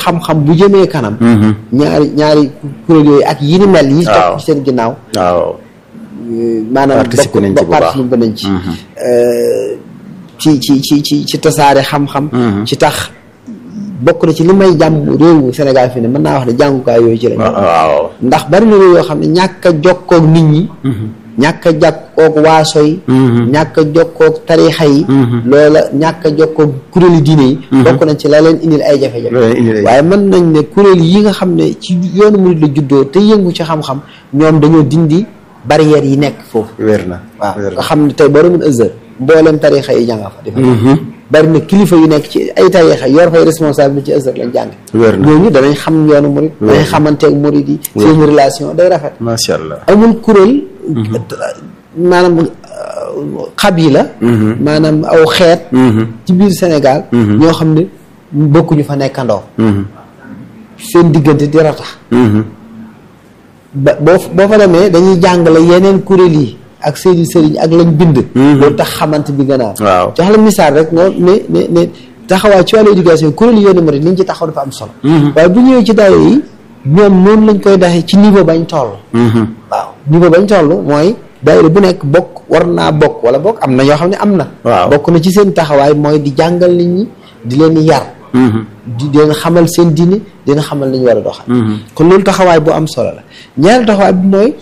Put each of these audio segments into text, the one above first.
xam-xam bu jëmee kanam ñaari ñaari kuréel yooyu ak yi ni mel yi waaw topp ci seen ginnaaw waaw maanaam Participer nañ ci bu baax. participer nañ ci ci ci ci ci ci tasaare xam-xam ci tax bokk na ci li may jàmm réewu Sénégal fi ne mën naa wax ne jàngukaay yooyu ci lañ waaw ndax bari na réew yoo xam ne ñàkk a jokkoog nit ñi ñàkk a jokkoog waaso yi ñàkk a jokkoog tarixa yi loola ñàkk a jokkoog kuréeli diine yi bokk nañ ci la leen indil ay jafe-jafe loolu indi lay waaye mën nañ ne kuréel yi nga xam ne ci yoonu murid la juddoo te yëngu ci xam-xam ñoom dañoo dindi barrières yi nekk foofu wér na waaw wér nga na xam ne tey boo demoon Azhar mboolem tarixa yi jànga fa defa bari na kilifa yu nekk ci ay tarixa yor fay responsable ci Azhar lañ jàng wér na ñooñu danañ xam yoonu murid danañ xamanteeg murid yi seen relation day rafet macha allah amul kuréel maanaam euh, xabila maanaam aw xeet ci biir Sénégal ñoo xam ne bokkuñu fa nekkandoo seen diggante di ratax ba boo boo fa demee dañuy jàngale yeneen kuréel yi ak seeni sëriñ ak lañ bind loolu tax xamante bi gën a am waaw jox la misaal rek nga ne ne ne taxawaay ci wàllu éducation kuréel yi yoonu murid liñ ci taxaw dafa am solo waaye bu ñëwee ci daara yi ñoom noonu lañ koy daxee ci niveau bañ toll waaw niveau bañ toll mooy daayira bu nekk bokk war naa bokk wala bokk am na ñoo xam ne am na Waaw. bokk na ci seen taxawaay mooy di jàngal nit ñi di leen yar di leen xamal seen diine di leen xamal nañu war a doxal kon loolu taxawaay bu am solo la ñaari taxawaay bi mooy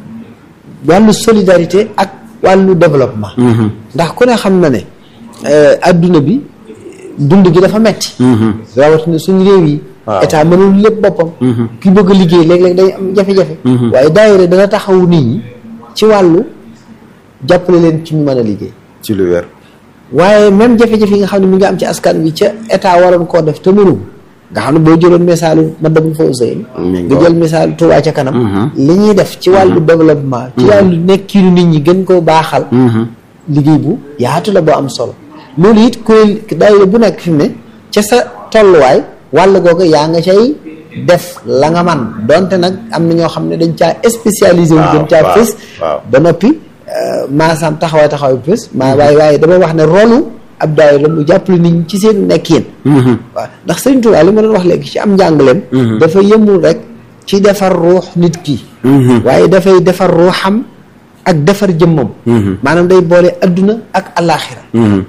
wàllu solidarité ak wàllu développement ndax ku ne xam na ne euh, adduna bi dund gi dafa metti rawatina suñu réew yi Waaw. état mënul lépp boppam ki bëgg a liggéey léeg-léeg day am jafe-jafe waaye daayira dana taxawu nit ñi ci wàllu jàppale leen ci ñu mën a liggéey ci lu wér waaye même jafe-jafe yi nga xam ne mi ngi am ci askan bi ca état waroon koo def te mënu nga xam ne boo jëloon misaalu ma dabul foofu sëy Mi ngi nga jël misaalu Touba ca kanam li ñuy def ci wàllu développement ci wàllu nekkiinu nit ñi gën koo baaxal liggéey bu yaatu la boo am solo loolu it kuréel daayira bu nekk fi mu ne ca sa tolluwaay wàll googu yaa nga cay def la nga man donte nag am na ñoo xam ne dañ caa spécialisé wu Waaw, gën caa waaw, fës waaw. ba noppi maasam taxawaay taxawaay bu fës maa waaye waaye damay wax ne rolu ab daayira mu jàppale nit ñi ci seen nekkin waaw ndax Sëriñ Tuubaa li ma doon wax léegi ci am njàngaleem dafa yëmul rek ci defar ruux nit ki waaye dafay defar ruuxam ak defar jëmmam maanaam day boole adduna ak alaaxira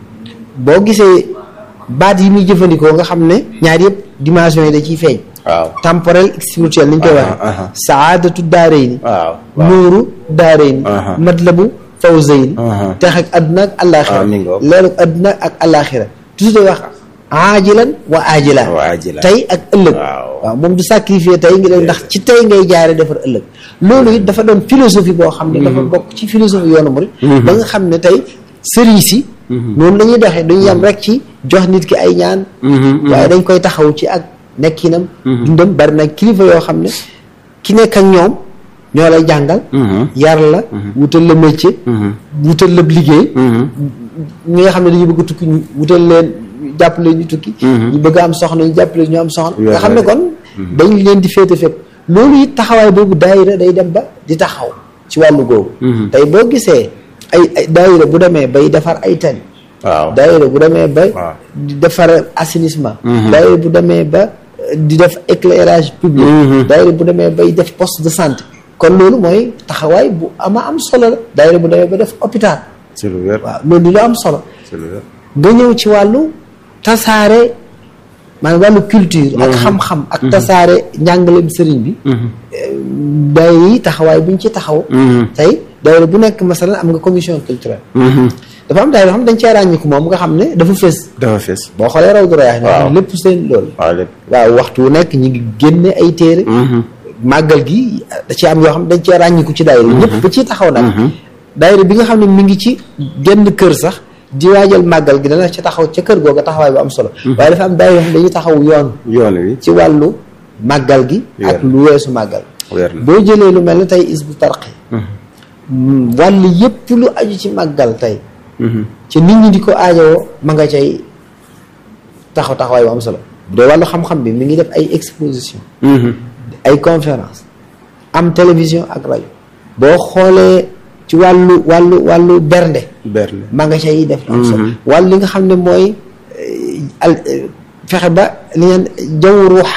boo gisee baat yi muy jëfandikoo nga xam ne ñaar yëpp dimension yi da ciy feeñ waaw temporel ak spirituel ni ñu koy Aha, waxee aha. saadatu daarayni waaw waaw nuuru daarayni Aha. matlabu fawzayni Aha. tex ak adduna ak alaaxira Ah, mi ngoog. leeruk adduna ak alaaxira toujours day wax aajilan wa aajilan Wa aajilan. tey ak ëllëg Waaw. waaw moom du sacrifier tey ngi leen ndax ci tey ngay jaare defar ëllëg loolu it dafa doon philosophie boo xam ne dafa bokk ci philosophie yoonu murid ba nga xam ne tey sëriñ si noonu la ñuy doxee duñu yem rek ci jox nit ki ay ñaan waaye dañ koy taxaw ci ak nekkinam dundam bari na kilifa yoo xam ne ki nekk ak ñoom ñoo lay jàngal yar la wutal la métier wutal la liggéey ñi nga xam ne dañu bëgg a tukki ñu wutal leen jàppale ñu tukki ñu bëgg a am soxna ñu jàppale ñu am soxna nga xam ne kon dañ leen di féete fépp loolu it taxawaay boobu daayira day dem ba di taxaw ci wàllu googu tey boo gisee ay ay daayira bu demee bay defar ay tali waaw daayira bu demee ba waaw. di defar assainissement daayira bu demee ba euh, di def éclairage public daayira bu demee bay def poste de santé kon loolu mooy taxawaay bu ama am solo la daayira bu demee ba def hôpital ci lu wér waaw loolu lu am solo ci lu wér nga ñëw ci wàllu tasaare maanaam wàllu culture ak xam-xam ak tasaare njàngaleem sëriñ bi daayira yi taxawaay buñ ci taxaw tey daayira bu nekk masalan am nga commission culturelle dafa am daayira yoo xam ne dañ cee ràññiku moom nga xam ne dafa fës dafa fees boo xoolee raw du rayaax Waaw. ne lépp seen loolu waaw lépp waaw waxtu wu nekk ñi ngi génne ay téere màggal gi da ci am yoo xam ne dañ cee ràññiku ci daayira ñëpp ba ciy taxaw nag daayira bi nga xam ne mi ngi ci genn kër sax di waajal màggal gi dana ci taxaw ca kër googa taxawaay bu am solo waaye dafa am daayira yoo xam ne dañuy taxaw yoon yoon wi ci wàllu màggal gi ak Weer. lu weesu màggal weer na boo jëlee lu mel ne tey is bu tarqi wàll yépp lu aju ci màggal tey ci nit ñi di ko aajowoo ma nga cay taxaw taxawaay bu am solo bu dee wàllu xam-xam bi mi ngi def ay exposition ay conférence am télévision ak rajo boo xoolee ci wàllu wàllu wàllu bernde berne ma nga cay def lu am solo wàllu li nga xam ne mooy eh, al eh, fexe ba li ngeen jaww ruuxa